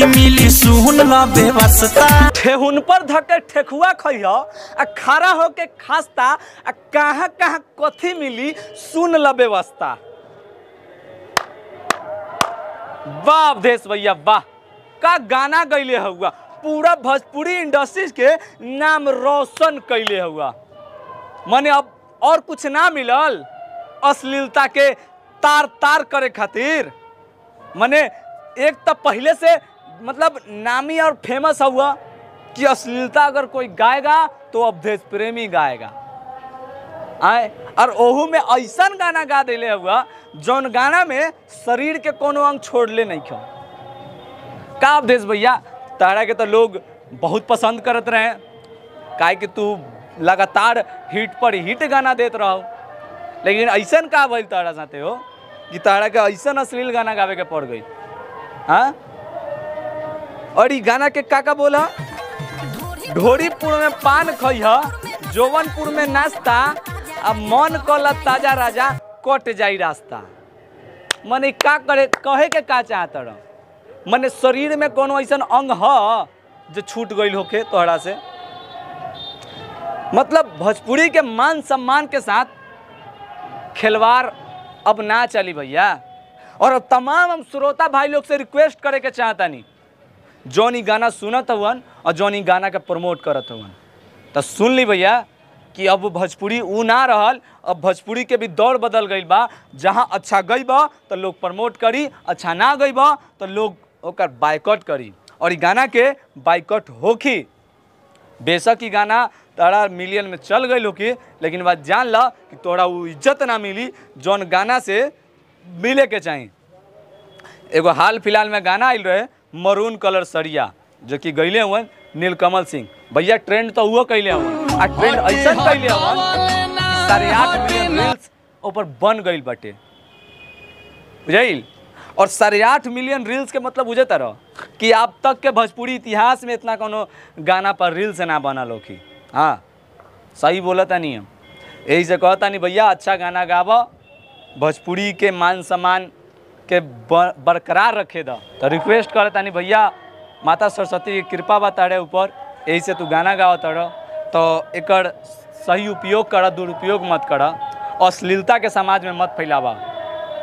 कथी मिली सुन ल व्यवस्था ठेहुन पर धके ठेकुआ खइह आ खड़ा होके खास्ता आ कहाँ कहाँ कथी मिली सुन ल व्यवस्था वाह अवधेश भैया वाह का गाना गैले हुआ पूरा भोजपुरी इंडस्ट्रीज के नाम रोशन कैले हुआ मने अब और कुछ ना मिलल अश्लीलता के तार तार करे खातिर मने एक तो पहले से मतलब नामी और फेमस हुआ कि अश्लीलता अगर कोई गाएगा तो अवधेश प्रेमी गाएगा आए और ओहू में ऐसा गाना गा दिले हुआ जौन गाना में शरीर के कोनो अंग छोड़ले नहीं क्यों का अवधेश भैया तारा के तो लोग बहुत पसंद करत रहे काहे कि तू लगातार हिट पर हिट गाना देत रहो लेकिन ऐसा का भइल तारा साथे हो कि तारा के ऐसा अश्लील गाना गावे के पड़ गई हाँ और ई गाना के का का बोला ढोरीपुर में पान खइह जोवनपुर में नाश्ता आ मन कल ताजा राजा कट जाई रास्ता मने का करे कहे के का चाहत रह मने शरीर में कोनो ऐसा अंग ह जो छूट गईल होके तोहरा से मतलब भोजपुरी के मान सम्मान के साथ खिलवाड़ अब ना चली भैया और अब तमाम हम श्रोता भाई लोग से रिक्वेस्ट करे के चाहतानी जौन ई गाना सुनत हवन और जौन ई गाना के प्रमोट करत हवन तो सुन ली भैया कि अब भोजपुरी ऊ ना रहल अब भोजपुरी के भी दौर बदल गई बा जहाँ अच्छा गई बा तो लोग प्रमोट करी अच्छा ना गई बा तो लोग ओकर बाइकआउट करी और ई गाना के बाइकआउट होखी बेशक ई गाना तारा मिलियन में चल गई होकी लेकिन बात जान ला कि तोरा वो इज्जत ना मिली जौन गाना से मिले के चाही एगो हाल फिलहाल में गाना आयल रहे मरून कलर सरिया जो कि गईले हुए नीलकमल सिंह भैया ट्रेंड तो हुआ कैले हुए आ ट्रेंड ऐसा कैले हुए साढ़े आठ मिलियन रील्स ऊपर बन गई बटे बुझाइल और साढ़े आठ मिलियन रील्स के मतलब बुझे तरह कि अब तक के भोजपुरी इतिहास में इतना कोनो गाना पर रील्स ना बनल होखी हाँ सही बोला था नहीं हम यही से कहता नहीं भैया अच्छा गाना गावा भोजपुरी के मान सम्मान के ब- बरकरार रखे द तो रिक्वेस्ट करता नहीं भैया माता सरस्वती की कृपा बा तारे ऊपर यही से तू गाना गावा तड़ तो एकर सही उपयोग कर दुरुपयोग मत कर अश्लीलता के समाज में मत फैलावा